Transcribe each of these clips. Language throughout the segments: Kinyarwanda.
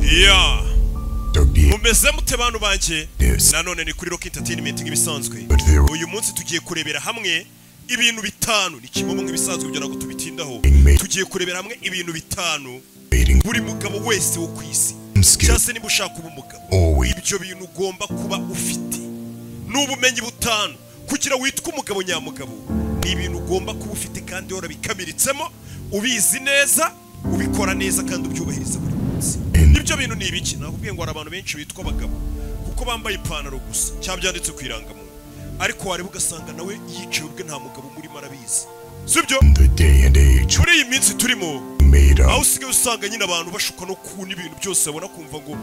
Yeah. Don't mumeze mute bantu banjye Yes. nanone ni kuri rock entertainment nk'ibisanzwe But there uyu munsi tugiye kurebera hamwe ibintu bitanu ni kimwe mu nk'ibisanzwe kugira ngo tubitindaho Amen. tugiye kurebera hamwe ibintu bitanu waiting buri mugabo wese wo ku isi skill cyangwa se niba ushaka kuba umugabo always ibyo bintu ugomba kuba ufite ni ubumenyi butanu kugira witwe umugabo nyamugabo ni ibintu ugomba kuba ufite kandi warabikamiritsemo ubizi neza ubikora neza kandi ubyubahiriza buri munsi Amen. ibyo bintu ni ibiki nakubwiye ngo hari abantu benshi bitwa abagabo kuko bambaye ipantaro gusa cyangwa byanditse ku irangamuntu ariko wareba ugasanga nawe yicaye ubwe nta mugabo umurimo arabizi sibyo in the day and age muri iyi minsi turimo made aho up usigaye usanga nyine abantu bashuka no kubona ibintu byose babona kumva ngo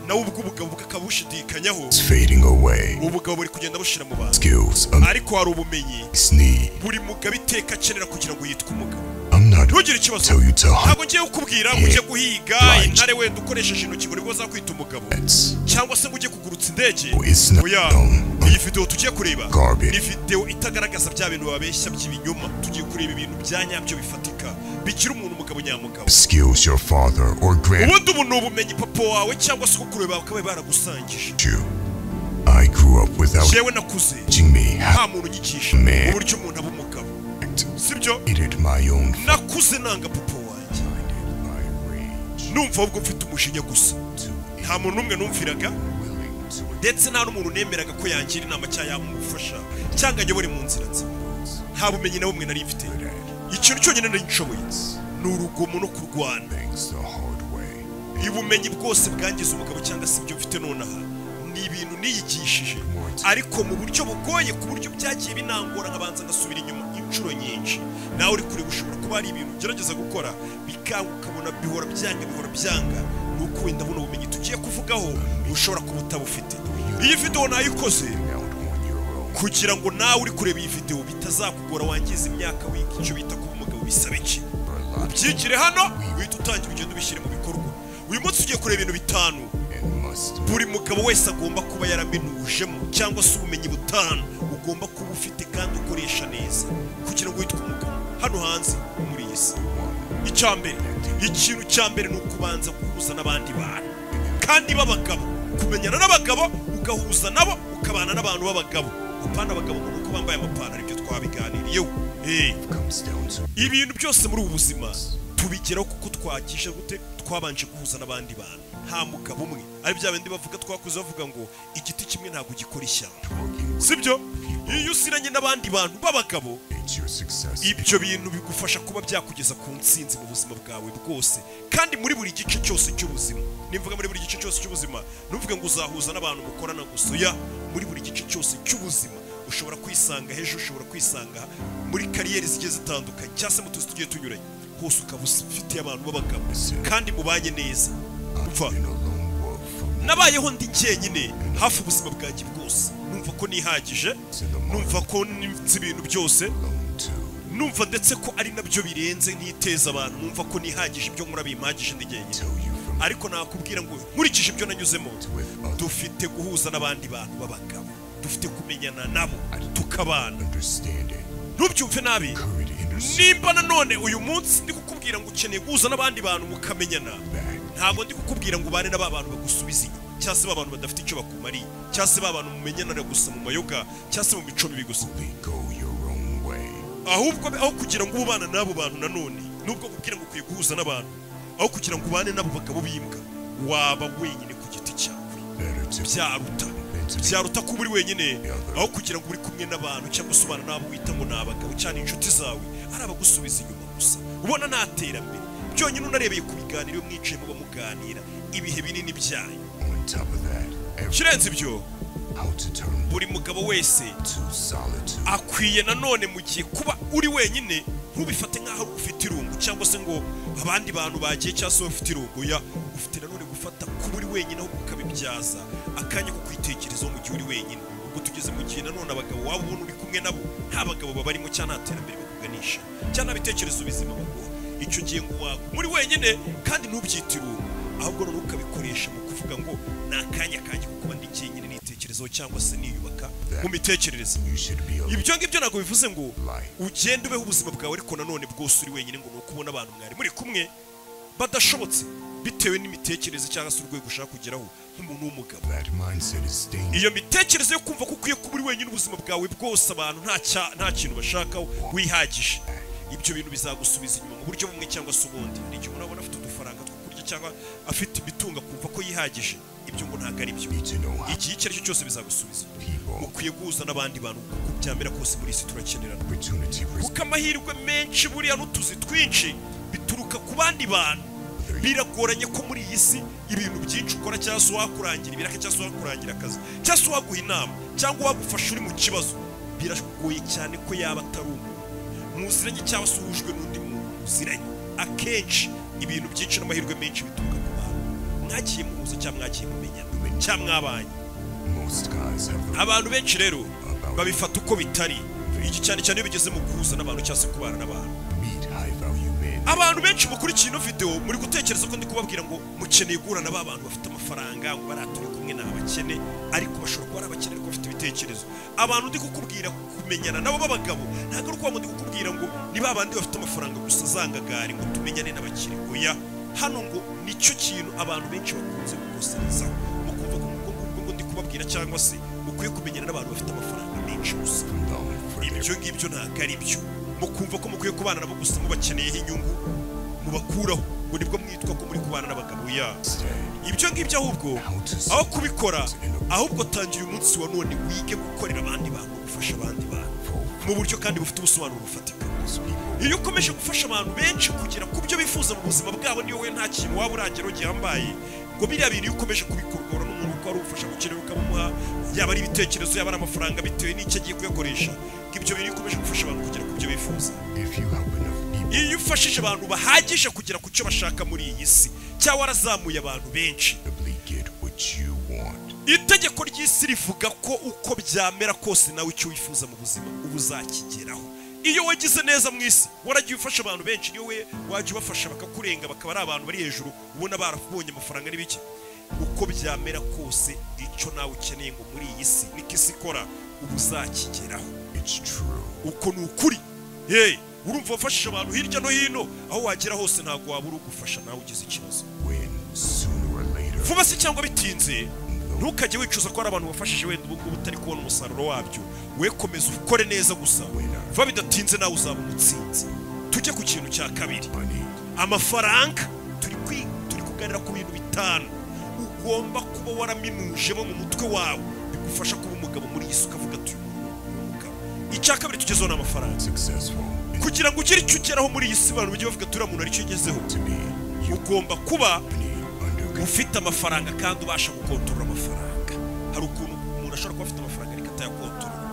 nawe ubwo ubugabo bwe akabushidikanya is fading away. ubu bugabo buri kugenda bushira mu bantu Skills of ariko hari ubumenyi this need. buri mugabo iteka akenera kugira ngo yitwe umugabo I'm not ntugire ikibazo tell you to hunt ntabwo ngiye kukubwira ngo ujye guhiga Right. intare wenda ukoresheje intoki ngo nibwo zakwita umugabo that's cyangwa se ngo ujye kugurutsa indege Oh, it's not oya dumb. iyi videwo tugiye kureba Garbage. ni videwo itagaragaza bya bintu babeshya by'ibinyoma tugiye kureba ibintu bya nyabyo bifatika bigira umuntu umugabo nyamugabo skills your father or grandmother ubundi ubu ni ubumenyi papa wawe cyangwa se ukukuru bawe bakaba baragusangije you. I grew up without yewe nakuze teaching me how nta muntu ugicisha Man. uburyo umuntu aba umugabo to act. sibyo Hated my own f- nakuze nanga papa wanjye minded my rage numva ahubwo mfite umujinya gusa to nta muntu n'umwe numviraga willing to ndetse nta n'umuntu nemeraga ko yangira inama cyangwa yamufasha cyangwa anyobore mu nzira nzima nta bumenyi na bumwe nari mfite ikintu cyonyine nari nshoboye ni urugomo no kurwana things the hard way. ubumenyi bwose bwangiza umugabo cyangwa se ibyo mfite nonaha ni ibintu niyigishije ariko mu buryo bugoye ku buryo byagiye binangora nkabanza ngasubira inyuma inshuro nyinshi nawe uri kureba ushobora kuba hari ibintu ugerageza gukora bikanga ukabona bihora byanga bihora byanga ni uko wenda buno bumenyi tugiye kuvugaho ushobora kuba utabufite iyi videwo nayikoze Out on your own. kugira ngo nawe uri kureba iyi videwo bitazakugora wangiza imyaka wiga icyo bita kuba umugabo bisaba iki For a lot ubyigire hano uhita utangira ugenda ubishyire mu bikorwa uyu munsi tugiye kureba ibintu bitanu and must buri mugabo wese agomba kuba yaraminujemo cyangwa se ubumenyi butanu ugomba kuba ufite kandi ukoresha neza kugira ngo witwe umugabo hano hanze muri iyi si icya mbere ikintu cya mbere ni ukubanza guhuza n'abandi bantu kandi b'abagabo kumenyana n'abagabo ugahuza nabo ukabana n'abantu b'abagabo apana abagabo ngo ni uko bambaye amapantaro ibyo twabiganiriyeho hey. comes down to ibintu byose muri ubu buzima tubigeraho kuko twakisha gute twabanje guhuza n'abandi bantu nta mugabo umwe ari bya bindi bavuga twakuze bavuga ngo igiti kimwe ntabwo gikora ishyamba working sibyo iyo usiranye n'abandi bantu b'abagabo with your success. ibyo bintu bigufasha kuba byakugeza ku nsinzi mu buzima bwawe bwose kandi muri buri gice cyose cy'ubuzima nimvuga muri buri gice cyose cy'ubuzima ntuvuge ngo uzahuza n'abantu mukorana gusa ya muri buri gice cyose cy'ubuzima ushobora kwisanga hejuru ushobora kwisanga muri kariyeri zigiye zitandukanye cyangwa se mu tuzi tugiye tunyuranye hose ukaba ufitiye abantu b'abagabo kandi mubanye neza umva I've been a lone wolf. nabayeho ndi njyenyine hafi ubuzima bwanjye bwose numva ko nihagije numva ko nzi ibintu byose Lone too. numva ndetse ko ari nabyo birenze ntiteza abantu numva ko nihagije ibyo nkora bimpagije ndi jyenyine Tell you from ariko nakubwira ngo nkurikije ibyo nanyuzemo with others. dufite guhuza n'abandi bantu b'abagabo dufite kumenyana nabo tukabana Understanding. ntubyumve nabi Hurry to intercept nimba nanone uyu munsi ndi kukubwira ngo ukeneye guhuza n'abandi bantu mukamenyana back. ntabwo ndi kukubwira ngo ubane na ba bantu bagusubiza inyuma cyangwa se ba bantu badafite icyo bakumariye cyangwa se ba bantu mumenyanana gusa mu mayoga cyangwa se mu mico mibi gusa Only go your own way. ahubwo aho kugira ngo ubana n'abo bantu nanone nubwo kubwira ngo ukwiye guhuza n'abantu aho kugira ngo ubane n'abo bagabo b'imbwa waba wenyine ku giti cyawe Better to byaruta than to be byaruta kuba uri wenyine aho kugira ngo uri kumwe n'abantu cyangwa se ubana n'abo wita ngo ni abagabo cyane inshuti zawe ari abagusubiza inyuma gusa ubona nta terambere byonyine unarebeye ku biganiro iyo mwicaye muba muganira ibihe binini byayo on top of that. Every ikirenze ibyo how to turn buri mugabo wese to solitude. akwiye nanone mu gihe kuba uri wenyine ntubifate nk'aho ufite irungu cyangwa se ngo abandi bantu bagiye cyangwa se bafite irungu ya ufite nanone gufata kuba uri wenyine ahubwo ukabibyaza akanya ko kwitekerezaho mu gihe uri wenyine ubwo tugeze mu gihe nanone abagabo waba ubona uri kumwe nabo nta bagabo babarimo cyangwa nta terambere bakuganisha cyangwa nta bitekerezo bizima baguha icyo gihe ngo waba muri wenyine kandi ntubyite irungu ahubwo noneho ukabikoresha mu kuvuga ngo ni akanya kanjye kuko ndi jyenyine nitekerezaho cyangwa se niyubaka mu mitekerereze You should be alone. ibyo ngibyo ntabwo bivuze ngo Life. ugende ubeho ubuzima bwawe ariko nanone bwose uri wenyine ngo ni uko ubona abantu mwari muri kumwe badashobotse bitewe n'imitekerereze cyangwa se urwego ushaka kugeraho nk'umuntu w'umugabo That mindset is dangerous. iyo mitekerereze yo kumva ko ukwiye kuba uri wenyine ubuzima bwawe bwose abantu nta cya- nta kintu bashakaho wihagije ibyo bintu bizagusubiza inyuma mu buryo bumwe cyangwa se ubundi hari igihe umuntu abona afite udufaranga two kurya cyangwa afite ibitunga kumva ko yihagije ibyo ngo ntabwo ari byo You need to know how igihe icyo ari cyo cyose bizagusubiza inyuma. people ukwiye guhuza n'abandi bantu kuko byamera kose muri isi turakenerana opportunity presents kuko amahirwe menshi buriya n'utuzi twinshi bituruka ku bandi bantu biragoranye ko muri iyi si ibintu byinshi ukora cyangwa se wakurangira ibiraka cyangwa se wakurangira akazi cyangwa se waguha inama cyangwa wagufasha uri mu kibazo biragoye cyane ko yaba atari umuntu muziranye cyangwa se uhujwe n'undi muntu muziranye akenshi ibintu byinshi n'amahirwe menshi bituruka ku bantu mwagiye muhuza cyangwa mwagiye mumenyana cyangwa mwabanye most guys have the abantu benshi rero babifata uko bitari iki cyane cyane iyo bigeze mu guhuza n'abantu cyangwa se kubana n'abantu meet high value men abantu benshi mukurikiye ino video muri gutekereza ko ndi kubabwira ngo mukeneye guhura na ba bantu bafite amafaranga ngo bariya turi kumwe ni abakene ariko bashobora kuba ari abakene ariko bafite ibitekerezo abantu ndi kukubwira kumenyana nabo b'abagabo ntabwo ari ukuba ndi kukubwira ngo ni ba bandi bafite amafaranga gusa zangagari ngo tumenyane n'abakire oya hano ngo nicyo kintu abantu benshi bakunze gukoserezaho mukumva ko ubwo ngubwo ngo ndi kubabwira cyangwa se mukwiye kumenyana n'abantu bafite amafaranga menshi gusa condolent for their ibyo ngibyo ntabwo ari byo mukumva ko mukwiye kubana nabo gusa mubakeneyeho inyungu mubakuraho ngo nibwo mwitwa ko muri kubana n'abagabo ya stay. ibyo ngibyo ahubwo How to aho see kubikora ahubwo tangira uyu munsi wa none wige gukorera abandi bantu gufasha abandi bantu mu buryo kandi bufite ubusobanuro bufatika those people iyo ukomeje gufasha abantu benshi kugera ku byo bifuza mu buzima bwabo niyo we nta kintu waba urageraho gihambaye ngo biriya bintu iyo ukomeje kubikorwa n'umuntu uko ari ubufasha gukenera ukamuha yaba ari ibitekerezo yaba ari amafaranga bitewe n'icyo agiye kuyakoresha ngo ibyo bintu iyo ukomeje gufasha abantu kugera ku byo bifuza if you help enough people iyo ufashije abantu bahagije kugera ku cyo bashaka muri iyi si cyangwa warazamuye abantu benshi inevitably get what you want itegeko ry'isi rivuga ko uko byamera kose nawe icyo wifuza mu buzima uba uzakigeraho iyo wagize neza mu isi waragiye ufasha abantu benshi iyo we wajya ubafasha bakakurenga bakaba ari abantu bari hejuru ubona barabonye amafaranga n'ibiki uko byamera kose icyo nawe ukeneye ngo muri iyi si niko isi ikora uba uzakigeraho it's true uko ni ukuri yewe urumva wafashije abantu hirya no hino aho wagera hose ntabwo wabura ugufasha nawe ugize ikibazo when sooner or later vuba se cyangwa bitinze though ntukajye wicuza ko hari abantu bafashije wenda ubu ngubu utari kubona umusaruro wabyo we komeza ukore neza gusa vuba bidatinze nawe uzaba umutsinzi tujye ku kintu cya kabiri money amafaranga turi kwi- turi kuganira ku bintu bitanu ugomba kuba waramiminujemo mu mutwe wawe bigufasha kuba umugabo muri iyi si ukavuga ati uyu muntu ni umugabo icya kabiri tugezeho ni amafaranga successful is kugira ngo ugire icyo ugeraho muri iyi si abantu bajye bavuga ati uriya muntu aricyo ugezeho to be you ugomba kuba need under control ufite amafaranga kandi ubasha gukontorora amafaranga hari ukuntu umuntu ashobora kuba afite amafaranga ariko atayakontorora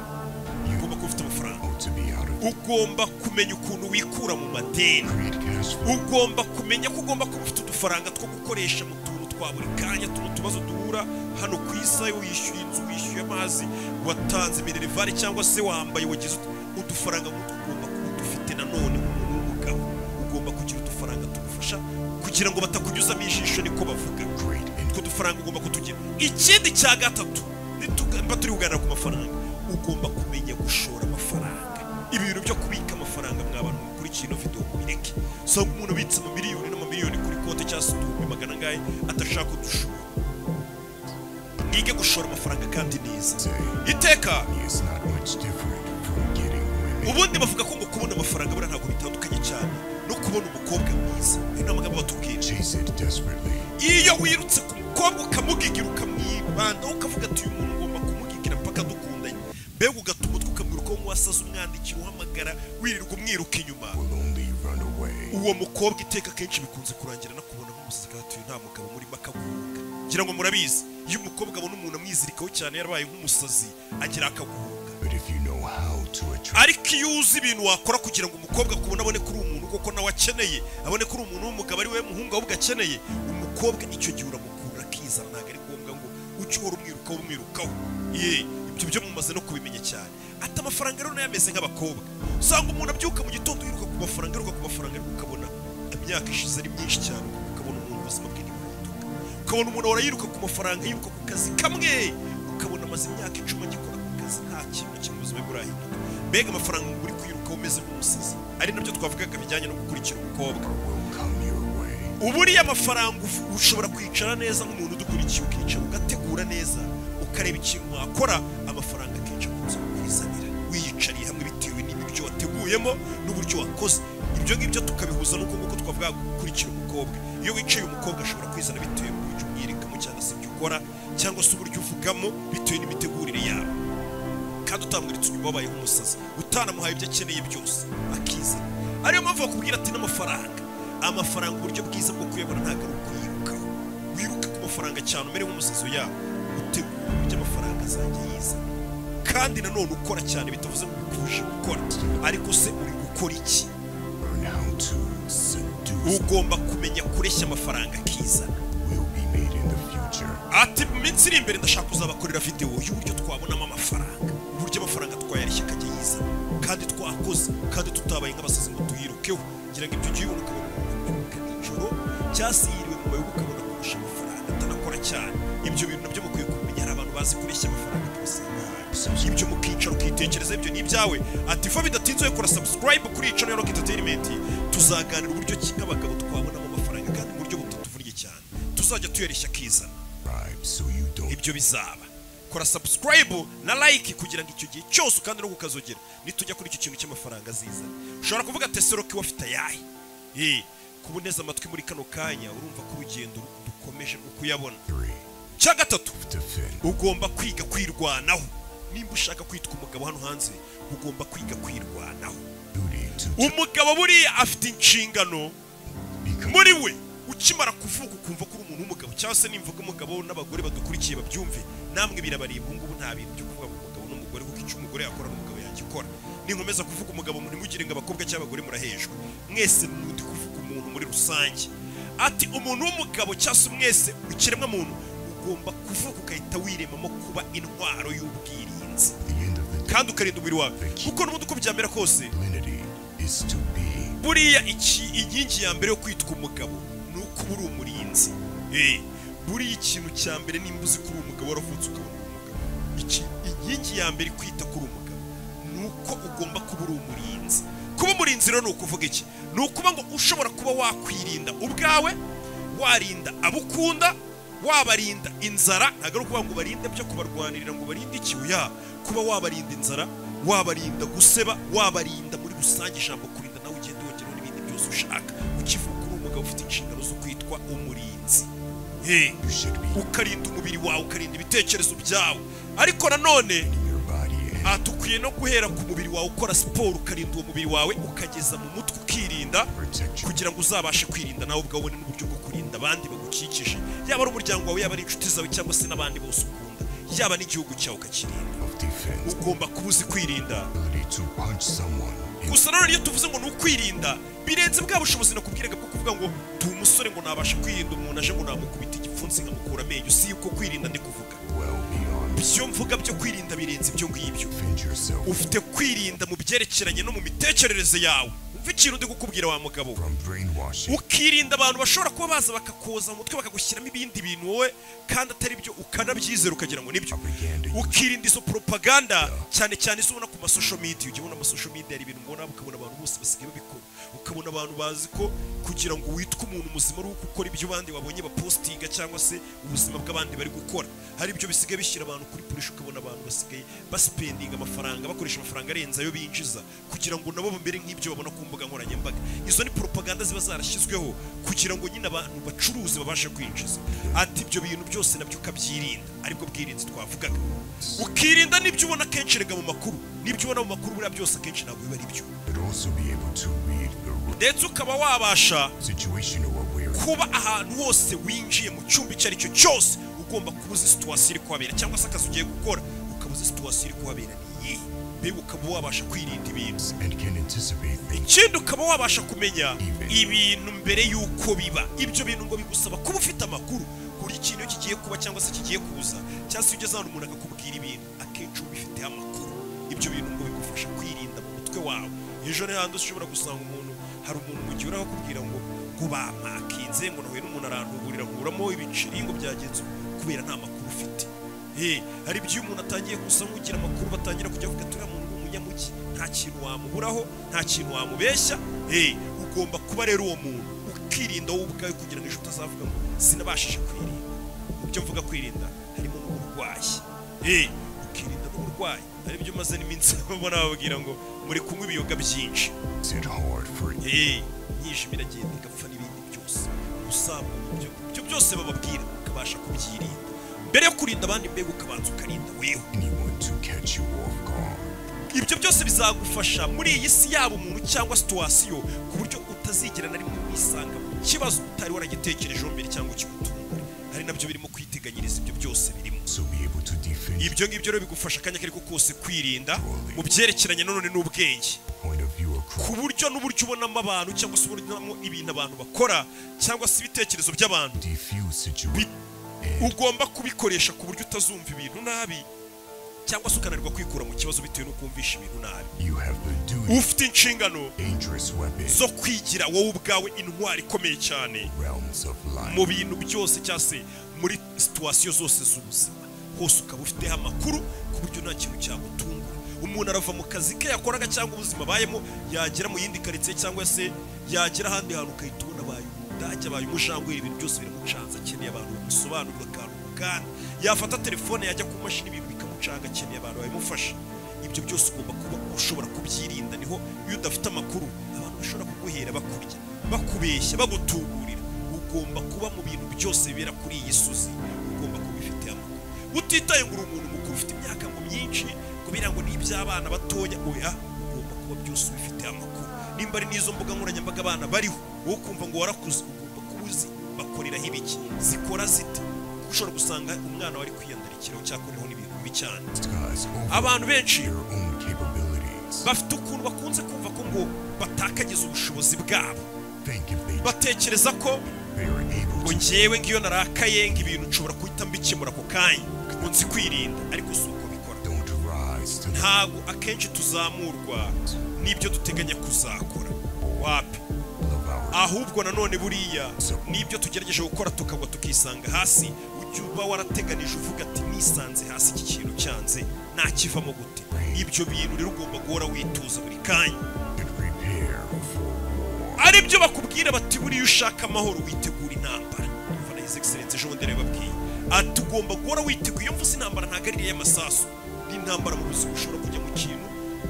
ugomba kuba ufite amafaranga to be out of ugomba kumenya ukuntu wikura mu madeni create cash flow ugomba kumenya ko ugomba kuba ufite udufaranga two gukoresha mu tuntu twa buri kanya tuno tubazo duhura hano ku isa wishyuye inzu wishyuye amazi watanze minerivare cyangwa se wambaye wagize ut- udufaranga nk'utu ugomba kuba udufite nanone nk'umuntu w'umugabo ugomba kugira udufaranga tugufasha kugira ngo batakunyuzamo ijisho niko bavuga great utwo dufaranga ugomba kutugira ikindi cya gatatu nitugamba turi kuganira ku mafaranga ugomba kumenya gushora amafaranga ibi bintu byo kubika amafaranga mwa bantu mukurikiye ino video mubireke usanga umuntu abitse mu miliyoni n'amamiliyoni kuri konti cyangwa se uduhumbi magana angahe adashaka udushora mwige gushora amafaranga kandi neza Say. iteka money is not much different from getting women ubundi bavuga ko ngo kubona amafaranga buriya ntabwo bitandukanye cyane no kubona umukobwa mwiza ari n'amagambo batubwira chase it desperately iyo wirutse ku mukobwa ukamugigira ukamwibandaho ukavuga ati uyu muntu ugomba kumugigira mpaka dukundanye mbega ugatuma utwe ukamwiruka wo wasaze umwandikira uhamagara wirirwa umwiruka inyuma will only run away uwo mukobwa iteka akenshi bikunze kurangira no kubona nk'umusirikare atuye nta mugabo murimo akaguhuga ngira ngo murabizi iyo umukobwa abona umuntu amwizirikaho cyane yarabaye nk'umusazi agira akaguhuga but if you know how to attract ariko iyo uzi ibintu wakora kugira ngo umukobwa akubone abone ko uri umuntu kuko nawe akeneye abone ko uri umuntu w'umugabo ari we muhungu ahubwo akeneye umukobwa icyo gihe uramukurura akizana ntabwo ari ngombwa ngo uce uhora umwirukaho umwirukaho ye ibyo byo mumaze no kubimenya cyane ati amafaranga rero nayo ameze nk'abakobwa usanga umuntu abyuka mu gitondo yiruka ku mafaranga yiruka ku mafaranga ariko ukabona imyaka ishize ari myinshi cyane ukabona umuntu ubuzima bwe ntibuhinduka ukabona umuntu ahora yiruka ku mafaranga yiruka ku kazi kamwe ukabona amaze imyaka icumi agikora ku kazi nta kintu kimwe ubuzima bwe burahinduka mbega amafaranga ngo uri kwirukaho umeze nk'umusazi ari nabyo twavugaga bijyanye no gukurikira umukobwa will come your way uburiya amafaranga ufu- ushobora kwicara neza nk'umuntu udukurikiye ukicara ugategura neza ukareba ikintu wakora amafaranga akenshi akunze kukuzanira wiyicariye hamwe bitewe n'ibiryo wateguyemo n'uburyo wakoze ibyo ngibyo tukabihuza n'uko nguko twavuga gukurikira umukobwa iyo wicaye umukobwa ashobora kwizana bitewe n'uburyo umwirikamo cyangwa se ibyo ukora cyangwa se uburyo uvugamo bitewe n'imitegurire yawe kandi utamwiritse inyuma wabaye nk'umusazi utanamuhaye ibyo akeneye byose akiza ariyo mpamvu bakubwira ati n'amafaranga amafaranga uburyo bwiza bwo kuyabona ntabwo ari ukuyirukaho wiruka ku mafaranga cyane umere nk'umusazi yabo utegura uburyo amafaranga azajya yiza kandi nanone ukora cyane bitavuze ngo ukuje gukora ariko se uri gukora iki Learn how to seduce ugomba kumenya kureshya amafaranga akiza will be made in the future. ati mu minsi iri imbere ndashaka kuzabakorera videwo y'uburyo twabonamo amafaranga uburyo amafaranga twayareshya akajya yiza kandi twakoze kandi tutabaye nk'abasazi ngo tuyirukeho ngira ngo ibyo ugiye ubona ukabona umuntu yiruka nijoro cyangwa se yiriwe mu mayoga ukabona kurusha amafaranga atanakora cyane ibyo bintu nabyo mukwiye kumenya hari abantu bazi kureshya amafaranga rwose ibyo mukicara ukitekereza ibyo ni ibyawe ati fa bidatinze kora subscribe kuri icano ya rock entertainment tuzaganira uburyo ki nk'abagabo twabonamo amafaranga kandi mu buryo butatuvunnye cyane tuzajya tuyareshya akizana Bribe so you don't ibyo bizaba kora subscribe na like kugira ngo icyo gihe cyose kandi no kukazogera nitujya kuri icyo kintu cy'amafaranga aziza ushobora kuvuga teseroke wafite ayahe Eh, kuba uneze amatwi muri kano kanya urumva ko urugendo rukomeje rwo kuyabona agree. cya gatatu Defend ugomba kwiga kwirwanaho nimba ushaka kwitwa umugabo hano hanze ugomba kwiga kwirwanaho duty to umugabo buriya afite inshingano become muri we ukimara kuvuka ukumva ko uri umuntu w'umugabo cyangwa se nimvuga umugabo n'abagore badukurikiye babyumve namwe birabareba ubu ngubu nta bintu byo kuvuga ngo umugabo n'umugore kuko icyo umugore yakora n'umugabo yakikora ninkomeza kuvuga umugabo ntimugire ngo abakobwa cyangwa abagore murahejwe mwese mundi kuvuga umuntu muri rusange ati umuntu w'umugabo cyangwa se mwese ikiremwa muntu ugomba kuvuka ugahita wiremamo kuba intwaro y'ubwirinzi the end of the kandi ukarinda umubiri wawe kuko n'ubundi uko byamera kose divinity is to be buriya iki inkingi ya mbere yo kwitwa umugabo ni uko uba uri umurinzi Eh, buriya ikintu cya mbere nimba uzi ko uri umugabo waravutse ukabona uri umugabo iki inkingi ya mbere kwita ko uri umugabo ni uko ugomba kuba uri umurinzi kuba umurinzi rero ni ukuvuga iki ni ukuba ngo ushobora kuba wakwirinda ubwawe warinda abukunda wabarinda inzara ntabwo ari ukuvuga ngo barinde byo kubarwanirira ngo barinde iki oya kuba wabarinda inzara wabarinda guseba wabarinda muri rusange ijambo kurinda nawe ugenda wongeraho n'ibindi byose ushaka ukivuga uri umugabo ufite inshingano zo kwitwa umurinzi Hey, you should be ukarinda umubiri wawe ukarinda ibitekerezo byawe ariko nanone in your body and aha dukwiye no guhera ku mubiri wawe ukora siporo ukarinda uwo mubiri wawe ukageza mu mutwe ukirinda protect you. kugira ngo uzabashe kwirinda nawe ubwawe ubone n'uburyo bwo kurinda abandi bagukikije yaba ari umuryango wawe yaba ari inshuti zawe cyangwa se n'abandi bose ukunda yaba n'igihugu cyawe ukakirinda of defense ugomba kuba uzi kwirinda ability to punch someone in gusa nanone iyo tuvuze ngo ni ukwirinda birenze bwa bushobozi nakubwiraga bwo kuvuga ngo ndi umusore ngo nabasha kwirinda umuntu aje ngo namukubita igipfunsi nkamukura amenyo si yuko kwirinda ndi kuvuga well beyond ibyo mvuga byo kwirinda birenze ibyo ngibyo defend yourself ufite kwirinda mu byerekeranye no mu mitekerereze yawe umva ikintu ndi gukubwira wa mugabo from brainwashing ukirinda abantu bashobora kuba baza bakakoza mu mutwe bakagushyiramo ibindi bintu wowe kandi atari byo ukanabyizera ukagira ngo nibyo propaganda you ukirinda izo propaganda cyane cyane izo ubona ku masosho media ujya ubona amasosho media hari ibintu ubona ukabona abantu bose basigaye babikora ukabona abantu bazi ko kugira ngo witwe umuntu muzima ari uko ukora ibyo abandi wabonye bapostinga cyangwa se ubuzima bw'abandi bari gukora hari ibyo bisigaye bishyira abantu kuri purisha ukabona abantu basigaye baspendinga amafaranga bakoresha amafaranga arenze ayo binjiza kugira ngo nabo bamere nk'ibyo babona ku mbuga nkoranyambaga izo ni propaganda ziba zarashyizweho kugira ngo nyine abantu bacuruzi babashe kwinjiza ati ibyo bintu byose nabyo ukabyirinda aribwo bwirinzi twavugaga ukirinda n'ibyo ubona akenshi erega mu makuru n'ibyo ubona mu makuru buriya byose akenshi ntabwo biba ari byo but also be able to read the root ndetse ukaba wabasha situational awareness kuba ahantu hose winjiye mu cyumba icyo ari cyo cyose ugomba kuba uzi situwasiyo iri kuhabera cyangwa se akazi ugiye gukora ukaba uzi situwasiyo iri kuhabera ni iyihe mbega ukaba wabasha kwirinda ibintu and can anticipate things ikindi ukaba wabasha kumenya ibintu mbere y'uko biba ibyo bintu ngo bigusaba kuba ufite amakuru buri kintu kigiye kuba cyangwa se kigiye kuza cyangwa se iyo ugeze ahantu umuntu akakubwira ibintu akenshi uba ubifiteho amakuru ibyo bintu ngo bigufasha kwirinda mu mutwe wawe ejo ni handi ushobora gusanga umuntu hari umuntu mu gihe uraho akubwira ngo ngo bamakinze ngo nahuye n'umuntu aranduburira nkuramo ibiceri ngo byagenze uko, kubera nta makuru ufite Eh, hari ibyo umuntu atangiye gusa nk'ugira amakuru batangira kujya avuga turiya muntu ni umunyamugi nta kintu wamuburaho nta kintu wamubeshya Eh, ugomba kuba rero uwo muntu ukirinda wowe ubwawe kugira ngo ejo utazavuga ngo sinabashije kwirinda mu byo mvuga kwirinda harimo n'uburwayi Eh, ukirinda n'uburwayi hari ibyo umaze n'iminsi ubona bababwira ngo muri kunywa ibiyoga byinshi Sit hard for it. Eh, imyijima iragenda igapfa n'ibindi byose usabwa ibyo ibyo byose bababwira ukabasha kubyirinda mbere yo kurinda abandi mbega ukabanza ukarinda wewe anyone to catch you off guard. ibyo byose bizagufasha muri iyi si yaba umuntu cyangwa situwasiyo ku buryo utazigera na rimwe wisanga mu kibazo utari waragitekerejeho mbere cyangwa kigutungura hari nabyo birimo kwiteganyiriza ibyo byose birimo So be able to defend your ibyo ngibyo rero bigufasha akanya ako ari ko kose kwirinda mu byerekeranye nanone n'ubwenge point of view across. ku buryo n'uburyo ubonamo abantu cyangwa se ubonamo ibintu abantu bakora cyangwa se ibitekerezo by'abantu Diffuse situation. ugomba kubikoresha ku buryo utazumva ibintu nabi cyangwa se ukananirwa kwikura mu kibazo bitewe no kumvisha ibintu nabi You have the duty. ufite inshingano Dangerous weapon. zo kwigira wowe ubwawe intwari ikomeye cyane Realms of life. mu bintu byose cyangwa se muri situwasiyo zose z'ubuzima hose ukaba ufiteho amakuru ku buryo nta kintu cyagutungura umuntu arava mu kazi ke yakoraga cyangwa ubuzima abayemo yagera mu yindi karitsiye cyangwa se yagera ahandi hantu ukahita ubona abaye umudage abaye umushangweri ibintu byose biramucanza akeneye abantu bamusobanurira akantu mu kanya yafata telefone yajya ku mashini ibintu bikamucanga akeneye abantu babimufasha ibyo byose ugomba kuba ushobora kubyirinda niho iyo udafite amakuru abantu bashobora kuguhera bakurya bakubeshya bagutuburira ugomba kuba mu bintu byose bibera kuri iyi suzi ugomba kuba ufite amakuru utitaye ngo uri umuntu mukuru ufite imyaka ngo myinshi kubera ngo n'iby'abana batoya oya ugomba kuba byose ubifite amakuru nimba ari n'izo mbuga nkoranyambaga abana bariho wowe ukumva ngo warakuze ugomba kuba uzi bakoreraho ibiki zikora zite Kuko ushobora gusanga umwana wari kwiyandarikiraho cyakoreho n'ibintu bibi cyane Skies over abantu benshi their own capabilities. bafite ukuntu bakunze kumva ko ngo batakagiza ubushobozi bwabo Think if they batekereza ko they are able ngo to ngewe ngiyo narakaye ngo ibintu nshobora guhita mbikemura ako kanya ngo nzi kwirinda ariko si uko bikora don't rise to the ntabwo akenshi tuzamurwa n'ibyo duteganya kuzakora wapi level of our ahubwo nanone buriya n'ibyo tugerageje gukora tukagwa tukisanga hasi ujya uba warateganije uvuga ati nisanze hasi iki kintu cyanze nakivamo gute ibyo bintu rero ugomba guhora wituza buri kanya and prepare for war. ari byo bakubwira bati buriya ushaka amahoro witegura intambara umva na his excellence ejo bundi yabibabwiye ati ugomba guhora witeguye iyo mvuze intambara ntabwo ari iriya y'amasasu n'intambara mu buzima ushobora kujya mu kintu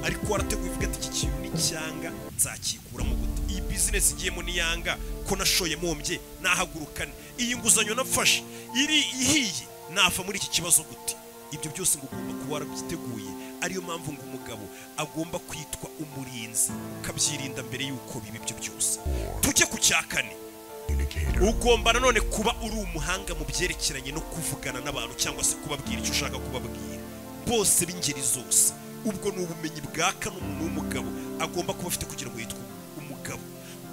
ariko warateguye uvuga ati iki kintu ni cyanga nzakikuramo gute iyi bizinesi igiyemo ni yanga ko nashoye mpombye nahagurukane iyi nguzanyo nafashe iri ihiye nafa muri iki kibazo gute ibyo byose ngo ugomba kuba warabyiteguye ariyo mpamvu ngo umugabo agomba kwitwa umurinzi ukabyirinda mbere y'uko biba ibyo byose tujye ku cya kane Indicator. ugomba nanone kuba uri umuhanga mu byerekeranye no kuvugana n'abantu cyangwa se kubabwira icyo ushaka kubabwira bose b'ingeri zose ubwo ni ubumenyi bwaka n'umuntu w'umugabo agomba kuba afite kugira ngo yitwe umugabo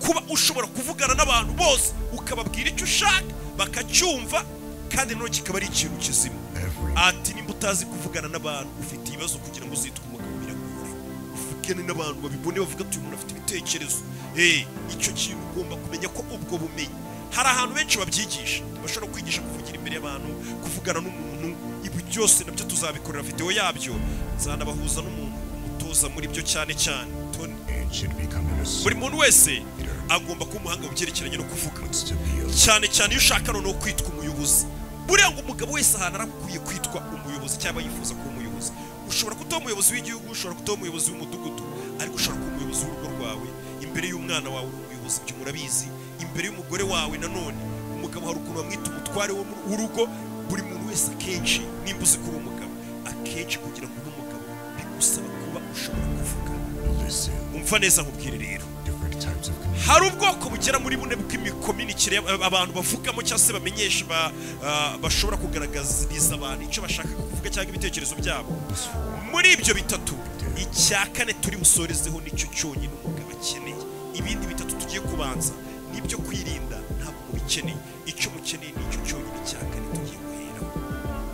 kuba ushobora kuvugana n'abantu bose ukababwira icyo ushaka bakacyumva kandi nanone kikaba ari ikintu kizima Every ati nimba utazi kuvugana n'abantu ufite ibibazo kugira ngo uzitwe umugabo biragora uvugane n'abantu babibone bavuga ati uyu muntu afite ibitekerezo eh icyo kintu ugomba kumenya ko ubwo bumenyi hari ahantu benshi babyigisha bashobora kwigisha kuvugira imbere y'abantu kuvugana n'umuntu ibi byose nabyo tuzabikorera videwo yabyo nzanabahuza n'umuntu umutoza muri byo cyane cyane Tony. man should become an buri assault muntu wese agomba kuba umuhanga mu byerekeranye no kuvuga to be a cyane cyane iyo ushaka noneho kwitwa umuyobozi buriya ngo umugabo wese ahantu arakwiye kwitwa umuyobozi cyangwa yifuza kuba umuyobozi ushobora kuba umuyobozi w'igihugu ushobora kuba umuyobozi w'umudugudu ariko ushobora kuba umuyobozi w'urugo rwawe imbere y'umwana wawe uri umuyobozi ibyo murabizi imbere y'umugore wawe nanone umugabo hari ukuntu bamwita umutware wo mu- w'urugo buri muntu wese akenshi nimba uzi ko uri umugabo akenshi kugira ngo ube umugabo bigusaba kuba ushobora kuvuga listen. umva neza nkubwire rero Different types of communication. hari ubwoko bugera muri bune bw'imikominikire y'ab- abantu bavugamo cyangwa se bamenyesha ba- ah, bashobora kugaragariza abantu icyo bashaka kuvuga cyangwa ibitekerezo byabo muri ibyo bitatu icya kane turi busorezeho nicyo cyonyine umugabo akeneye ibindi bitatu tugiye kubanza n'ibyo kwirinda ntabwo mubikeneye icyo mukeneye nicyo cyonyine icya kane tugiye guheraho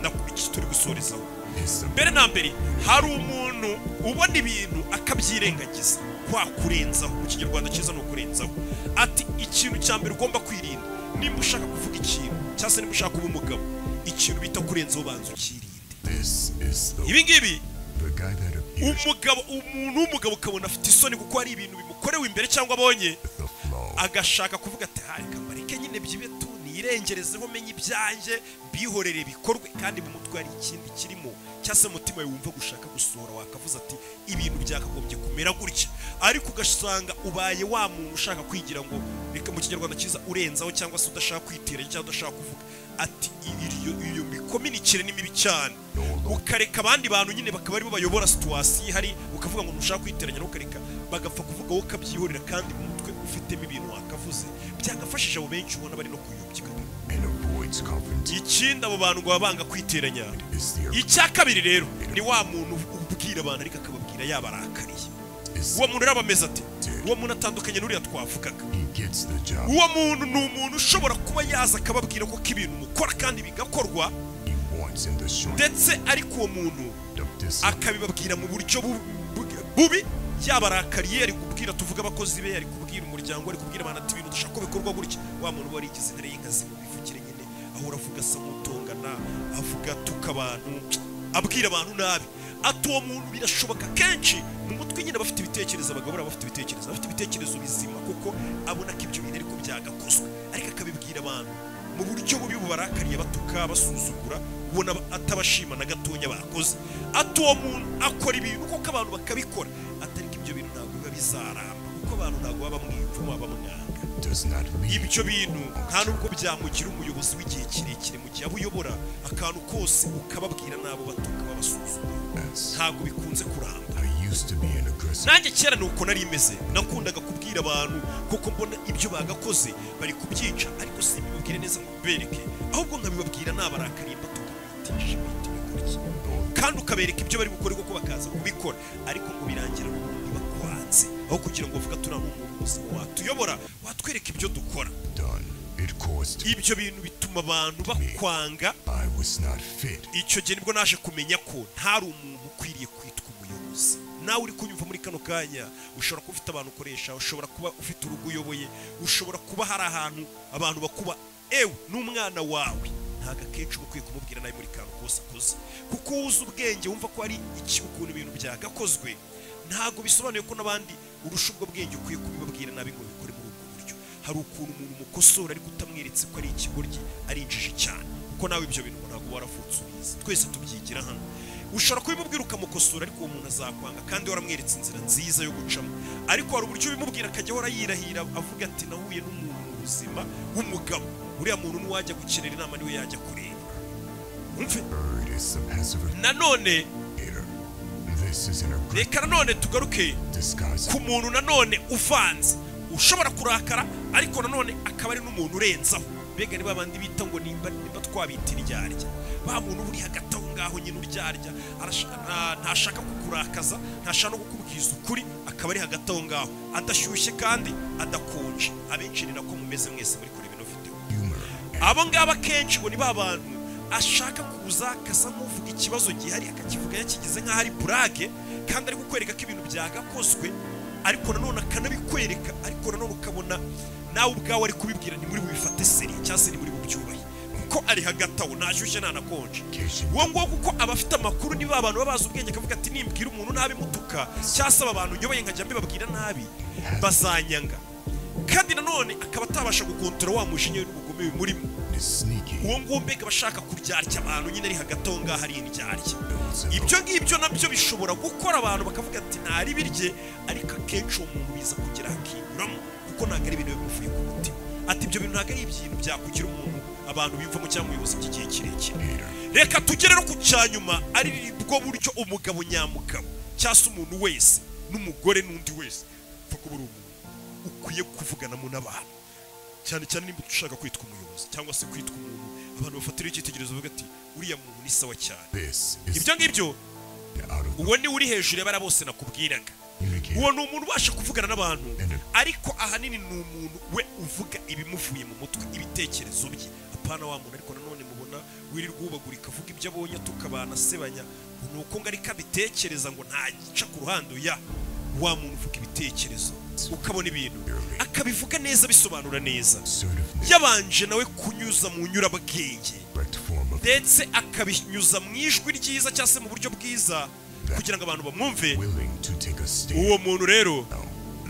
nako iki turi gusorezaho Is the mbere na mbere hari umuntu ubona ibintu akabyirengagiza kwa kurenzaho mu kinyarwanda cyiza ni ukurenzaho ati ikintu cya mbere ugomba kwirinda nimba ushaka kuvuga ikintu cyangwa se nimba ushaka kuba umugabo ikintu bita kurenzaho banza ukirinde this is the ibi ngibi the guy that appears umugabo umuntu w'umugabo ukabona afite isoni kuko hari ibintu bimukorewe imbere cyangwa abonye with the flow. agashaka kuvuga ati "Ah, reka mbareke nyine byibe tu nirengerezeho menye ibyanjye mbihorere bikorwe kandi mu mutwe hari ikindi kirimo cyangwa se umutima wawe wumva gushaka gusohora wakavuze ati ibintu byakagombye kumera gutya ariko ugasanga ubaye wa muntu ushaka kwigira ngo reka mu kinyarwanda cyiza urenzaho cyangwa se udashaka kwitera cyangwa udashaka kuvuga ati iyo iyo mikominikire ni mibi cyane ukareka abandi bantu nyine bakaba aribo bayobora situwasiyo ihari ukavuga ngo ntushaka kwiteranya ntukareka bagapfa kuvuga wowe ukabyihorera kandi mu mutwe ufitemo ibintu wakavuze byagafashije abo benshi ubona bari no kuyobya and avoids confrontation ikindi abo bantu ngo baba banga kwiteranya is the icya kabiri rero ni wa muntu ubwira abantu ariko akababwira yabarakariye is uwo muntu rero aba ameze ate uwo muntu atandukanye n'uriya twavugaga he gets the job uwo muntu ni umuntu ushobora kuba yaza akababwira koko ibintu mukora kandi bigakorwa he wants in the short ndetse ariko uwo muntu of distance. akabibabwira mu buryo bu- bu- bubi yaba arakariye ari kubwira tuvuge abakozi be ari kubwira umuryango ari kubwira abantu ati ibintu dushaka ko bikorwa gutya wa muntu uba yarigize intare y'inkazi mu bivugire nyine ahora avuga asa nk'utongana avuga atuka abantu abwira abantu nabi ati uwo muntu birashoboka kenshi mu mutwe nyine abafite ibitekerezo abagabo baba bafite ibitekerezo abafite ibitekerezo bizima kuko abona ko ibyo bintu ariko byagakozwe ariko akabibwira abantu mu buryo bubi bubarakariye batuka basuzugura ubona atabashima na gatonya bakoze ati uwo muntu akora ibintu kuko abantu bakabikora atariko ibyo bintu ntabwo biba bizaramba kuko abantu ntabwo baba bamwiyumvamo baba bamwanga does not lead ibyo bintu nta nubwo byamugira umuyobozi w'igihe kirekire mu gihe aba uyobora akantu kose ukababwira n'abo batuka babasuzugura us. ntabwo bikunze kuramba I used to be an aggressive nanjye kera ni uko nari meze nakundaga kubwira abantu kuko mbona ibyo bagakoze bari kubyica ariko si bibabwire neza ngo bibereke ahubwo nkabibabwira nabarakariye mbatuka bitisha bihita bikora iki. kandi ukabereka ibyo bari bukore kuko bakaza kubikora ariko ngo birangira n'ubundi bakwanze aho kugira ngo bavuga turiya ni umuntu muzima watuyobora watwereka ibyo dukora done. It caused ibyo bintu bituma abantu bakwanga I was not fit. icyo gihe nibwo naje kumenya ko ntari umuntu ukwiriye kwitwa umuyobozi nawe uri kunyumva muri kano kanya ushobora kuba ufite abantu ukoresha ushobora kuba ufite urugo uyoboye ushobora kuba hari ahantu abantu bakuba ewe n'umwana wawe ntabwo akenshi uba ukwiye kumubwira nabi muri kantu kose akoze kuko wuzi ubwenge wumva ko ari iki ukuntu ibintu byagakozwe ntabwo bisobanuye ko n'abandi urusha ubwo bwenge ukwiye kubibabwira nabi ngo bikore muri ubwo buryo hari ukuntu umuntu umukosora ariko utamweretse ko ari ikigoryi ari injiji cyane kuko nawe ibyo bintu umuntu ntabwo waravutse ubizi twese tubyigira hano ushobora kubimubwira ukamukosora ariko uwo muntu azakwanga kandi waramweretse inzira nziza yo gucamo ariko hari uburyo ubimubwira akajya ahora yirahira avuga ati nahuye n'umuntu mu buzima w'umugabo uriya muntu n'uwajya gukenera inama niwe yajya kureba Umve. Bird is a passive nanone aggressor. This is an aggressive reka nanone tugaruke disguise. ku muntu nanone uvanze ushobora kurakara ariko nanone akaba ari n'umuntu urenzaho mbega ni babandi bita ngo nimba nimba twabita iryarya ba muntu uba uri hagati aho ngaho nyine uryarya arasha- nta- ntashaka kukurakaza ntashaka no kukubwiza ukuri akaba ari hagati aho ngaho adashyushye kandi adakonje abenshi ni nako mumeze mwese muri kureba ino video humor and abo ngabo akenshi ngo ni ba bantu ashaka kuza akasa nk'uvuga ikibazo gihari akakivuga yakigize nk'aho ari burage kandi ari kukwereka ko ibintu byagakozwe ariko nanone akanabikwereka ariko nanone ukabona nawe ubwawe ari kubibwira ni muri bubifate seri cyangwa se ni muri bubyubahe kuko ari hagati aho ntashyushye ntanakonje occasion uwo nguwo kuko aba afite amakuru ni ba bantu baba bazi ubwenge akavuga ati nimbwira umuntu nabi mutuka cyangwa se aba bantu nyoboye nkajya mbibabwira nabi bazanyanga kandi nanone akaba atabasha gukontora wa mujinya we n'ubugome buri murimo is sneaky. uwo nguwo mbega aba ashaka kuryarya abantu nyine ari hagati aho ngaho ari indyarya Builds a ibyo ngibyo nabyo bishobora gukora abantu bakavuga ati ntari birye ariko akenshi uwo muntu biza kugira hakinyuramo kuko ntabwo ari ibintu bimuvuye ku mutima ati ibyo bintu ntabwo ari ibintu byakugira umuntu abantu biyumvamo cyangwa umuyobozi by'igihe kirekire hater. reka tugere no ku cyanyuma ari bwo buryo umugabo nyamugabo cyangwa se umuntu wese n'umugore n'undi wese upfa kuba uri umuntu ukwiye kuvuganamo n'abantu cyane cyane niba ushaka kwitwa umuyobozi cyangwa se kwitwa umuntu abantu bafatiraho icyitegererezo bavuga ati uriya muntu ni sawa cyane This is ibyo ngibyo out of uwo ni uri hejuru y'abariya bose nakubwiraga communication. uwo ni umuntu ubasha kuvugana n'abantu ariko ahanini ni umuntu we uvuga ibimuvuye mu mutwe ibitekerezo bye apana wa muntu ariko nanone mubona wirirwa wubagurika avuga ibyo abonye tukabana asebanya ni uko ngo ariko abitekereza ngo ntagica ku ruhande ya wa muntu uvuga ibitekerezo ukabona ibintu akabivuga neza abisobanura neza Assertiveness. yabanje nawe kunyuza mu nyurabwenge Correct form of ndetse akabinyuza mu ijwi ryiza cyangwa se mu buryo bwiza kugira ngo abantu bamwumve willing to take a stand. uwo muntu rero Now,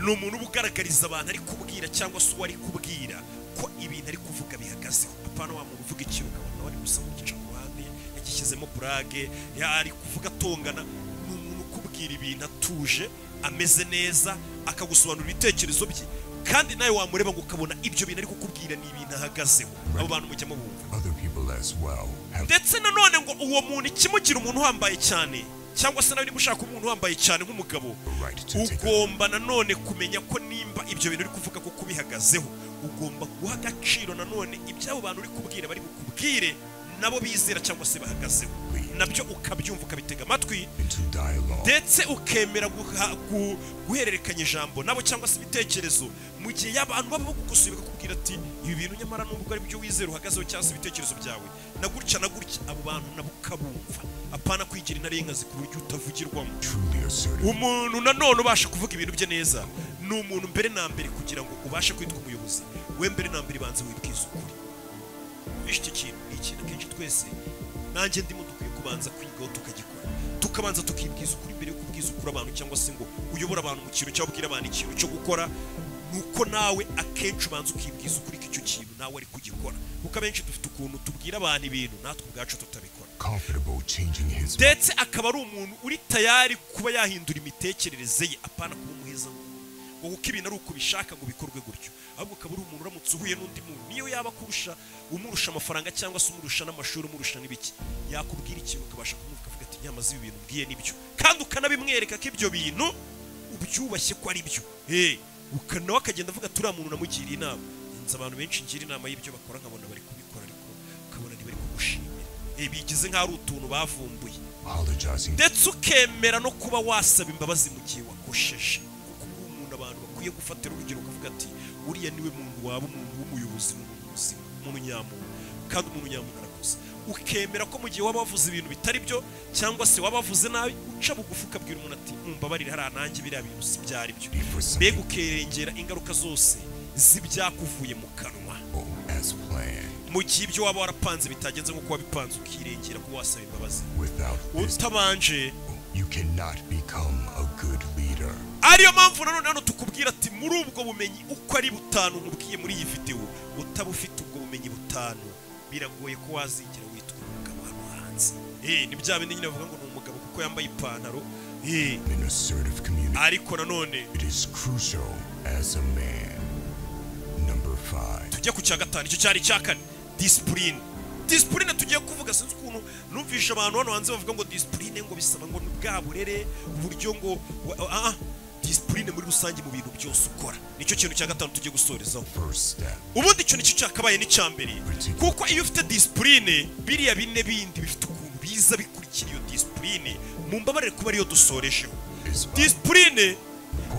ni umuntu uba ugaragariza abantu ariko ubwira kubwira cyangwa se uwo ari kubwira ko ibintu ari kuvuga bihagazeho apana wa muntu uvuga ikintu ukabona nawe ari gusa nk'ugica ku ruhande yagishyizemo burage ya- ari kuvuga atongana ni umuntu ukubwira ibintu atuje ameze neza akagusobanurira ibitekerezo bye kandi nawe wamureba ngo ukabona ibyo bintu ari kukubwira ni ibintu ahagazeho abo bantu mujyamo bumva Other people as well have ndetse nanone ngo uwo muntu ikimugira umuntu uhambaye cyane cyangwa se nawe niba ushaka umuntu uhambaye cyane nk'umugabo the right to take a ugomba nanone kumenya ko nimba ibyo bintu uri kuvuga ko kubihagazeho ugomba guha agaciro nanone iby'abo bantu uri kubwira bari bukubwire nabo bizera cyangwa se bahagazeho nabyo ukabyumva ukabitega amatwi into dialogue ndetse ukemera guha- gu- guhererekanya ijambo nabo cyangwa se ibitekerezo mu gihe y'abantu baba bagukusuye bakakubwira ati ibi bintu nyamara nubwo ari byo wizera uhagazeho cyangwa se ibitekerezo byawe na gutya na gutya abo bantu nabo ukabumva apana kwigira intare y'inkazi ku buryo utavugirwamo truly assertive umuntu nanone ubasha kuvuga ibintu bye neza ni umuntu mbere na mbere kugira ngo ubashe kwitwa umuyobozi we mbere na mbere banza wibwize ukuri bishe icyo kintu ni ikintu akenshi twese nanjye ndimo dukwiye kubanza kwigaho tukagikora tukabanza tukibwiza ukuri mbere yo kubwiza ukuri abantu cyangwa se ngo uyobore abantu mu kintu cyangwa ubwire abantu ikintu cyo gukora ni uko nawe akenshi ubanza ukibwiza ukuri ko icyo kintu nawe ari kugikora kuko abenshi dufite ukuntu tubwira abantu ibintu natwe ubwacu tutabikora comfortable changing his ndetse akaba ari umuntu uri tayari kuba yahindura imitekerereze ye apana kuba umuheza ngo kuko ibintu ari uko ubishaka ngo bikorwe gutyo ahubwo ukaba uri umuntu uramutse uhuye n'undi muntu niyo yaba akurusha umurusha amafaranga cyangwa se umurusha n'amashuri umurusha n'ibiki yakubwira ikintu ukabasha kumwumva ukavuga ati nyamaze ibi bintu mbwiye nibyo kandi ukanabimwereka ko ibyo bintu ubyubashye ko ari byo hey, uka- nawe akagenda avuga ati uriya muntu namugiriye inama nzi abantu benshi ngira inama y'ibyo bakora nkabona bari kubikora ariko ukabona ntibari kugushimira Eh, bigize nk'aho ari utuntu bavumbuye apologizing ndetse ukemera no kuba wasaba imbabazi mu gihe wakosheje kuko ubu umuntu abantu bakwiye gufatira urugero ukavuga ati uriya niwe muntu waba umuntu w'umuyobozi ni umuntu muzima umuntu nyamuntu kandi umuntu nyamuntu arakoze ukemera ko mu gihe waba wavuze ibintu bitari byo cyangwa se waba wavuze nabi uca bugufi ukabwira umuntu ati mumbabarire hariya nanjye biriya bintu si byari byo for mbega something ukerengera ingaruka zose z'ibyakuvuye mu kanwa as planned mu gihe ibyo waba warapanze bitagenze nk'uko wabipanze ukirengera ko wasaba imbabazi without this utabanje you cannot become a good leader ariyo mpamvu nanone hano tukubwira ati muri ubwo bumenyi uko ari butanu nkubwiye muri iyi videwo utaba ufite ubwo bumenyi butanu biragoye ko wazigera witwa umugabo hano hanze eh ni bya bindi nyine bavuga ngo ni umugabo kuko yambaye ipantaro eh an assertive community ariko nanone it is crucial as a man number 5 tujya ku cya gatanu icyo cyari icya kane disipurine disipurine tugiye kuvuga sinzi ukuntu numvisha abantu hano hanze bavuga ngo disipurine ngo bisaba ngo ni bwa burere uburyo ngo wa- ah ah, disipurine muri rusange mu bintu byose ukora nicyo kintu cya gatanu tugiye gusorezaho first step ubundi icyo nicyo cyakabaye n'icyambere kuko iyo ufite disipurine biriya bine bindi bifite ukuntu biza bikurikira iyo disipurine mu mbabarire kuba ariyo dusorejeho is by disipurine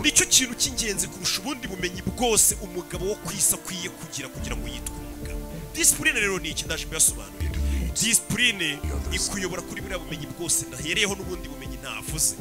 nicyo kintu cy'ingenzi kurusha ubundi bumenyi bwose umugabo wo ku isi akwiye kugira kugira ngo yitwe umugabo disipurine rero ni iki ndaje kuyasobanurira it leads disipurine ikuyobora kuri buriya bumenyi bwose ndahereyeho n'ubundi bumenyi ntavuze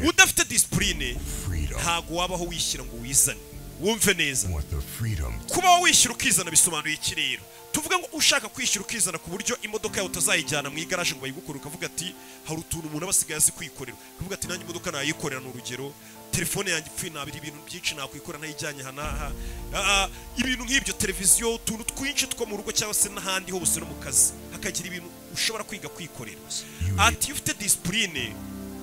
udafite disipurine freedom ntago wabaho wishyira ngo wizane wumve neza want the freedom kuba wishyura ukizana bisobanuye iki rero tuvuge ngo ushaka kwishyura ukizana ku buryo imodoka yawe utazayijyana mu igaraje ngo bayigukore ukavuga ati hari utuntu umuntu aba asigaye azi kwikorera ukavuga ati nanjye imodoka nayikorera ni urugero telefone yanjye ipfuye nabira ibintu byinshi nakwikorera ntayijyanye aha n'aha Ah, ah, ibintu nk'ibyo televiziyo utuntu twinshi two mu rugo cyangwa se n'ahandi hose no mu kazi hakagira ibintu ushobora kwiga kwikorera ati iyo ufite disipurine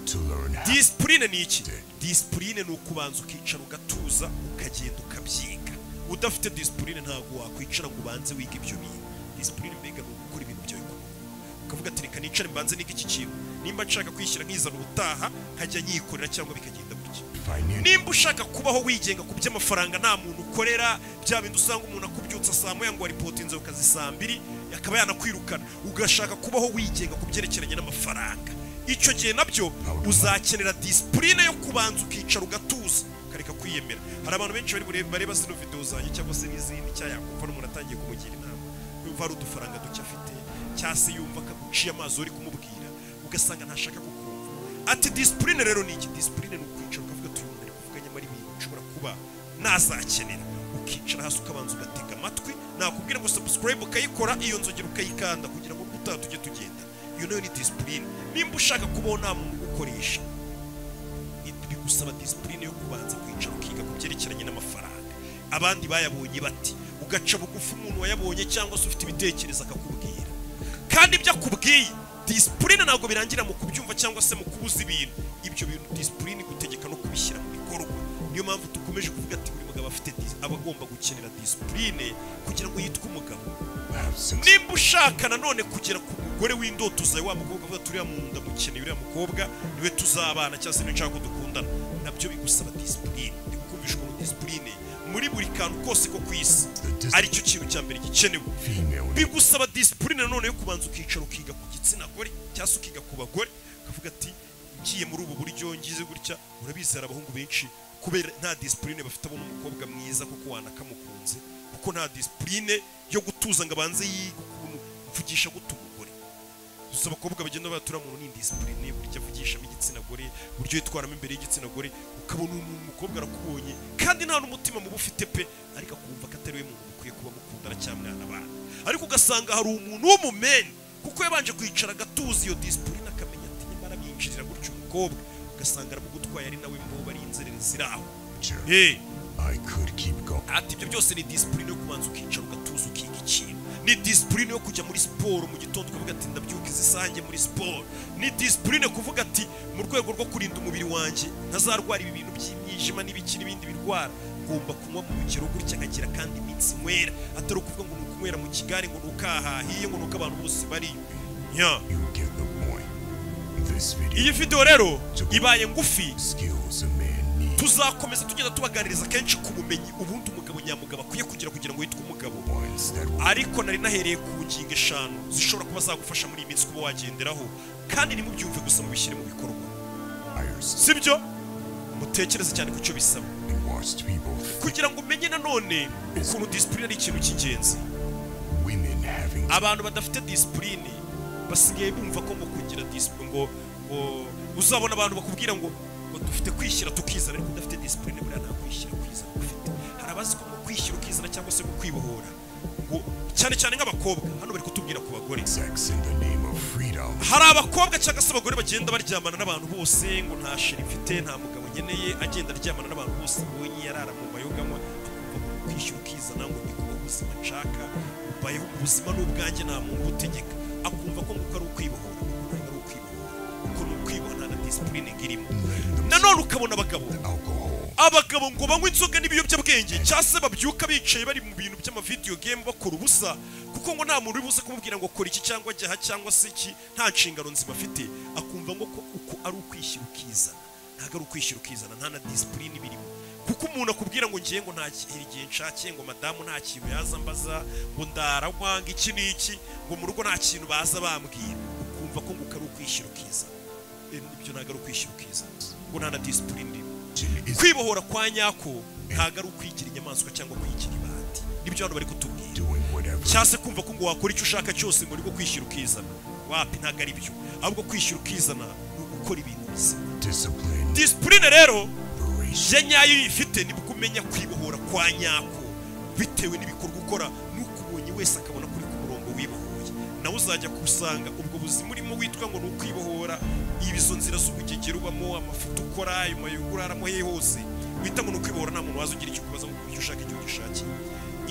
to learn how disipurine ni iki disipurine ni ukubanza ukicara ugatuza ukagenda ukabyiga udafite disipurine ntabwo wakwicara ngo ubanze wige ibyo bintu disipurine mbega ni ugukora ibintu byawe ku murongo. ukavuga ati reka nicare mbanze nige iki kintu nimba nshaka kwishyira nkizana ubutaha nkajya nyikorera cyangwa bikagenda gutya financial nimba ushaka kubaho wigenga ku by'amafaranga nta muntu ukorera bya bindi usanga umuntu akubyutsa saa moya ngo aripotinze ku kazi saa mbiri akaba yanakwirukana ugashaka kubaho wigenga ku byerekeranye n'amafaranga icyo gihe nabyo uzakenera disipurine yo kubanza ukicara ugatuza ukareka kwiyemera hari abantu benshi bari burebe bareba zino videwo zanjye cyangwa se n'izindi cya yakumva n'umuntu atangiye kumugira inama yumva hari udufaranga duke afite cyangwa se yumva akaguciye amazi uri kumubwira ugasanga ntashaka kukumva ati disipurine rero ni iki disipurine ni ukwicara ukavuga turi umuntu ari kuvuga nyamara ibintu nshobora kuba nazakenera ukicara hasi ukabanza ugatega amatwi nakubwira ngo subscribe ukayikora iyo nzogera ukayikanda kugira ngo ubutaha tujye tugenda iyo nayo ni disipurine nimba ushaka kubaho nta muntu ugukoresha bigusaba disipurine yo kubanza kwicara ukiga ku byerekeranye n'amafaranga abandi bayabonye bati ugaca bugufi umuntu wayabonye cyangwa se ufite ibitekerezo akakubwira kandi ibyo akubwiye disipurine ntabwo birangira mu kubyumva cyangwa se mu kubuza ibintu ibyo bintu disipurine igutegeka no kubishyira mu bikorwa niyo mpamvu dukomeje kuvuga ati buri mugabo afite dis- aba agomba gukenera disipurine kugira ngo yitwe umugabo have success. nimba ushaka nanone kugera ku mugore w'indoto zawe wa mukobwa uvuga ati uriya mu ndamukeneye uriya mukobwa niwe tuzabana cyangwa se niwe nshaka ko dukundana nabyo bigusaba disipurine ndikukumvisha ukuntu disipurine muri buri kantu kose ko ku isi ari cyo kintu cya mbere gikenewe Female bigusaba disipurine nanone yo kubanza ukicara ukiga ku gitsina gore cyangwa se ukiga ku bagore ukavuga ati ngiye muri ubu buryo ngize gutya urabizi hari abahungu benshi kubera nta disipurine bafite abona umukobwa mwiza kuko wanakamukunze kuko nta disipurine yo gutuza ngo abanze yige ukuntu mvugisha gute umugore gusa abakobwa bagenda batura muntu ni indisipurine buryo avugishamo igitsina gore buryo yitwaramo imbere y'igitsina gore ukabona umuntu umukobwa arakubonye kandi nta n'umutima mubi ufite pe ariko akumva ko atari we muntu mukwiye kuba mukundana cyangwa mwana abana ariko ugasanga hari umuntu w'umumeni kuko yabanje kwicara agatuza iyo disipurine akamenya ati nyamara amyinjirira gutyo umukobwa ugasanga aramugutwaye ari nawe mbo bari inzererezi iri aho picture. Eh, I could keep going. ati ibyo byose ni disipurine yo kubanza ukicara ugatuza ukiga ikintu ni disipurine yo kujya muri siporo mu gitondo ukavuga ati ndabyuka izi saha njye muri siporo ni disipurine kuvuga ati mu rwego rwo kurinda umubiri wanjye ntazarwara ibi bintu by'imyijima n'ibiki n'ibindi birwara ngomba kunywa mu rugero gutya nkagira kandi iminsi nywera atari ukuvuga ngo ni ukunywera mu kigare ngo ni ukahahiye ngo ni uko abantu bose bariyo nya You get the point. This video iyi videwo rero ibaye ngufi skills a man needs. tuzakomeza tugenda tubaganiriza kenshi ku bumenyi ubundi umugabo nyamugabo akwiye kugira kugira ngo yitwe umugabo Ones that will ariko nari nahereye ku ngingo eshanu zishobora kuba zagufasha muri iyi minsi kuba wagenderaho kandi ntimubyumve gusa mubishyire mu bikorwa hire si byo mutekereze cyane ku cyo bisaba and watched people. kugira ngo umenye nanone ukuntu disipurine ari ikintu cy'ingenzi Women having abantu badafite disipurine basigaye bumva ko ngo kugira disipurine ngo ngo uzabona abantu bakubwira ngo ngo dufite kwishyira tukizana ariko udafite disipurine buriya nta kwishyira kwizana ufite hari abazi ko ngo kwishyira ukizana cyangwa se ngo kwibohora ngo cyane cyane nk'abakobwa hano bari kutubwira ku bagore sex in the name of freedom. hari abakobwa cyangwa se abagore bagenda baryamana n'abantu bose ngo nta sheri mfite nta mugabo nkeneye agenda aryamana n'abantu bose abonye yarara mu mayoganywa akumva ngo kwishyura ukizana ngo ni kuba ubuzima nshaka mbayeho ubuzima n'ubwanjye nta muntu ubutegeka akumva ko nguko ari ukwibohora kuko ntabwo ari ukwibohora kuko ni ukwibohora nta na disipurine ngo irimo Letting them nanone ukabona abagabo alcohol. abagabo ngo banywe inzoga n'ibiyobyabwenge cyangwa se babyuka bicaye bari mu bintu by'amavidiyo game bakora ubusa kuko ngo nta muntu uri buze kumubwira ngo kora iki cyangwa jya aha cyangwa se iki nta nshingano nzima afite akumva ngo ko uko ari ukwishyira ukizana ntabwo ari ukwishyira ukizana nta na disipurine birimo kuko umuntu akubwira ngo ngiye ngo ntakira igihe nshakiye ngo madamu nta kintu yaza mbaza ngo ndaranywa ngo iki n'iki ngo mu rugo nta kintu baza bambwira ukumva ko ngo uko ari ukwishyira ukizana Eh, ibyo ntabwo ari ukwishyira ukizana ngo nta na disipurine irimo Jimmy is kwibohora kwa nyako ntabwo ari ukwigira inyamaswa cyangwa kwigira ibati nibyo hano bari kutubwira doing whatever cyangwa se kumva ko ngo wakora icyo ushaka cyose ngo ni bwo kwishyira ukizana wapi ntabwo ari byo ahubwo kwishyira ukizana ni ugukora ibintu bizima discipline disipurine rero operation. je nyayo iyo uyifite nibwo umenya kwibohora kwa nyako bitewe n'ibikorwa ukora n'ukubonye wese akabona kuri ku murongo wibohoye nawe uzajya kusanga ubwo buzima urimo witwa ngo ni ukwibohora ibizo nzira z'ubugegera ubamo amafuti ukora ayo mayungu uraramo he hose wita ngo ni ukwibohora nta muntu waza ugira icyo kubaza ngo icyo ushaka icyo gishakiye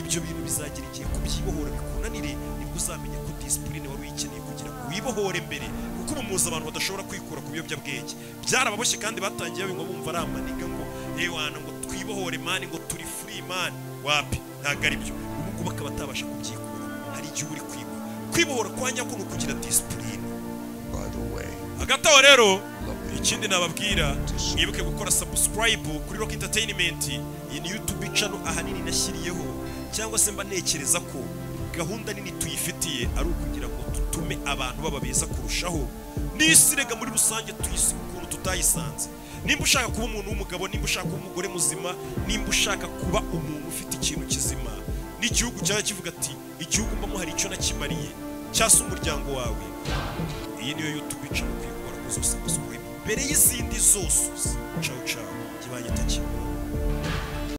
ibyo bintu bizagira igihe kubyibohora bikunanire nibwo uzamenya ko disipurine wari uyikeneye kugira ngo wibohore mbere kuko ubu muzi abantu badashobora kwikura ku biyobyabwenge byarababoshye kandi batangiye babinywa bumva ari amaniga ngo ewana ngo twibohore mani ngo turi free mani wapi ntabwo ari byo ubu ngubu akaba atabasha kubyikura hari igihe uri kwibohora kwibohora kwa nyako ni ukugira disipurine By the way, hagati aho rero ikindi nababwira mwibuke gukora subscribe kuri rock entertainment iyi ni youtube channel ahanini nashyiriyeho cyangwa se mba ntekereza ko gahunda nini tuyifitiye ari ukugira ngo dutume abantu baba beza kurushaho n'isi rega muri rusange tuyise ukuntu tutayisanze nimba ushaka kuba umuntu w'umugabo nimba ushaka kuba umugore muzima nimba ushaka kuba umuntu ufite ikintu kizima n'igihugu cyaba kivuga ati igihugu mbamo hari icyo nakimariye cyangwa se umuryango wawe iyi niyo youtube icara ukikora kuzose gusa mbere y'izindi zose cawu cawu kibanye takimuha